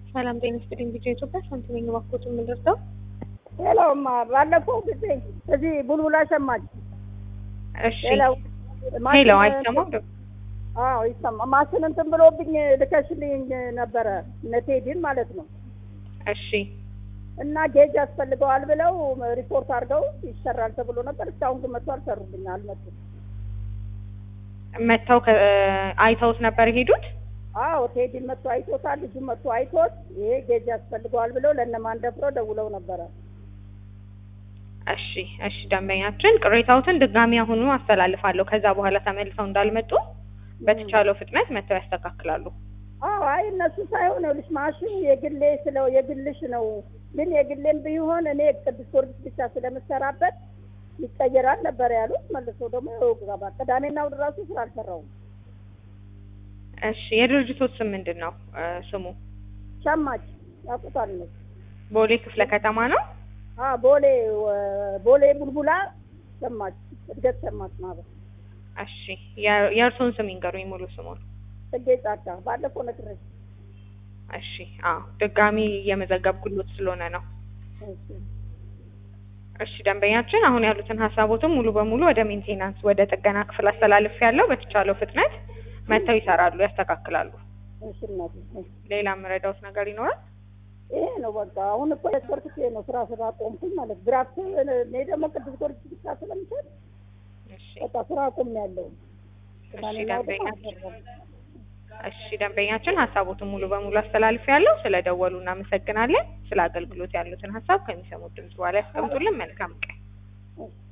ሰላም ጤና ይስጥልኝ። ቪዲዮ ኢትዮጵያ ሳንቲ ነኝ። እባክዎት የምንደርሰው ሌላውማ ባለፈው ጊዜ እዚህ ቡልቡላ ሸማች እሺ፣ ሌላው ሄሎ፣ አይሰማም ደግሞ አዎ ይሰማ ማሽን እንትን ብሎብኝ ልከሽልኝ ነበረ እነ ቴዲን ማለት ነው። እሺ፣ እና ጌጅ ያስፈልገዋል ብለው ሪፖርት አድርገው ይሰራል ተብሎ ነበር። እስካሁን ግን መጥቶ አልሰሩልኝ አልመጡም። መጥተው ከ- አይተውት ነበር የሄዱት። አዎ ቴዲን መጥቶ አይቶታል። ልጁ መጥቶ አይቶት ይሄ ጌጅ ያስፈልገዋል ብለው ለእነማን ደፍረው ደውለው ነበረ። እሺ፣ እሺ፣ ደንበኛችን ቅሬታዎትን ድጋሚ አሁኑ አስተላልፋለሁ። ከዛ በኋላ ተመልሰው እንዳልመጡ በተቻለው ፍጥነት መጥተው ያስተካክላሉ። አዎ አይ እነሱ ሳይሆን ይኸውልሽ ማሽኑ የግሌ ስለው የግልሽ ነው። ግን የግሌም ቢሆን እኔ ቅዱስ ጊዮርጊስ ብቻ ስለምሰራበት ይቀየራል ነበር ያሉት። መልሶ ደግሞ ይኸው ገባ። ቅዳሜና እሑድ እራሱ ስራ አልሰራውም። እሺ፣ የድርጅቶት ስም ምንድን ነው? እ፣ ስሙ ሸማች ያውቁታል እነሱ። ቦሌ ክፍለ ከተማ ነው። አዎ ቦሌ ወ- ቦሌ ቡልቡላ ሸማች እድገት ሸማች ማህበር እሺ፣ የ- የእርስዎን ስም ይንገሩኝ፣ ሙሉ ስሙን። ጽጌ ጫካ ባለፈው ነግሬሽ። እሺ፣ አዎ፣ ድጋሚ እየመዘገብኩሎት ስለሆነ ነው። እሺ እሺ ደንበኛችን አሁን ያሉትን ሀሳቦትም ሙሉ በሙሉ ወደ ሜንቴናንስ ወደ ጥገና ክፍል አስተላልፍ ያለው በተቻለው ፍጥነት መጥተው ይሰራሉ፣ ያስተካክላሉ። እሺ እናቴ እሺ። ሌላ የምረዳውት ነገር ይኖራል? ይሄ ነው በቃ። አሁን እኮ የሰርኩት ይሄ ነው። ስራ ስራ ቆምኩኝ ማለት ግራፍት እኔ ደግሞ ቅዱስ ጊዮርጊስ ብቻ ስለምሰጥ እሺ በቃ ስራ ቆም ያለው እሺ ደንበኛችን እሺ ደንበኛችን ሀሳቦትን ሙሉ በሙሉ አስተላልፍ ያለው ስለ ደወሉ እናመሰግናለን። ስለ አገልግሎት ያሉትን ሀሳብ ከሚሰሙት ድምጽ በኋላ ያስቀምጡልን። መልካም ቀን። እሺ